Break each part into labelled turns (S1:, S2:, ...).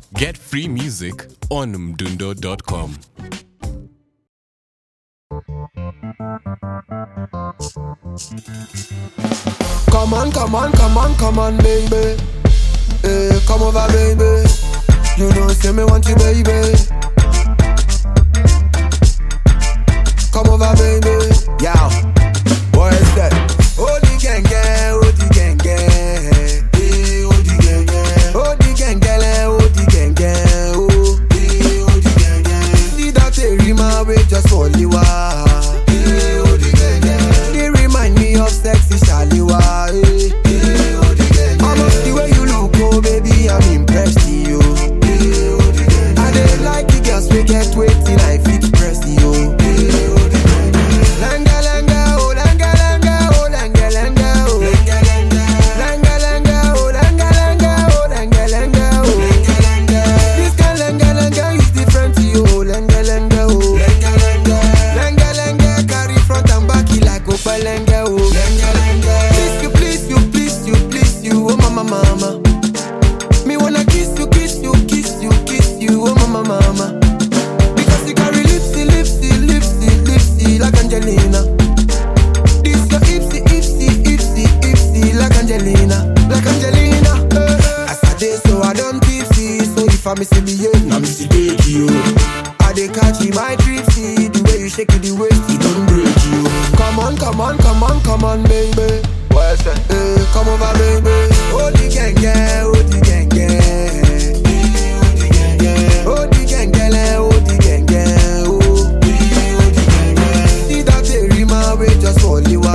S1: Get free music on mdundo.com.
S2: Come on, come on, come on, come on, baby. Hey, come over, baby. You know, say me want you, baby. Come over, baby. Yeah. What is that? Oh, the gang, gang, oh, the gang, gang. Hey, oh, the gang, gang. Oh, the gang, gang, oh, the gang, gang. Oh, hey, oh, the gang, gang. The dirty rima, we just for liwa. Hey, oh, the gang, gang. They remind me of sexy Shaliwa. Hey, hey, oh, the gang, gang. Almost the way you look, oh, baby, I'm impressed, you. Hey, oh, the gang, gang. I dey like the girls we get waiting, I fit press you. Hey, oh, the gang, gang. Langa, langa, oh, langa, langa, oh, langa, langa, oh. Langa, langa. Langa, langa, oh, langa, langa, oh, langa, langa, oh. Langa, langa. This kind langa, langa is different to you, oh, langa, langa, oh. Langa, langa. Langa, langa, carry front and back it like Opalanga, oh. Langa, langa. Please you, please you, please you, please you, oh, mama, mama. Me wanna kiss you, kiss you, kiss you, kiss you, oh, mama, mama. Because you carry lipsy, lipsy, lipsy, lipsy like Angelina. This your ipsy, ipsy, ipsy, ipsy like Angelina, like Angelina. Eh. As I dey so I don't tipsy, so if I miss behave, now miss take you. I dey catch you my tripsy, the way you shake it, the waist, it don't break you. Come on, come on, come on, come on, baby. What's that? Eh, come over, baby. Oh the gang, gang, oh the gang, gang. Oh the gang, gang, oh the gang, gang, oh the gang, gang, oh. Oh the gang, gang. See that they rima we just for liwa.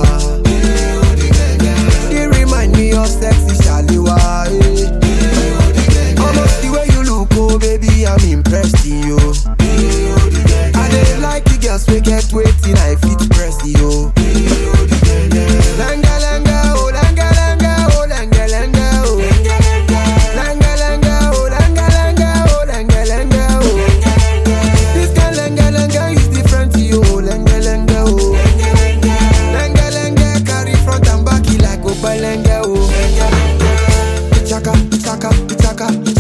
S2: Oh the gang, gang. They remind me of sexy Shaliwa. eh. Almost the way you look, oh baby, I'm impressed in you. I dey like the girls we get waiting, I fit press you. Langa langa, oh langa langa, oh langa langa, oh. Langa langa, oh langa langa, oh langa langa, oh. This kind langa langa is different to you, oh langa langa, oh. Langa langa, carry front and back it like Opalanga, oh. Ichaka, ichaka, ichaka,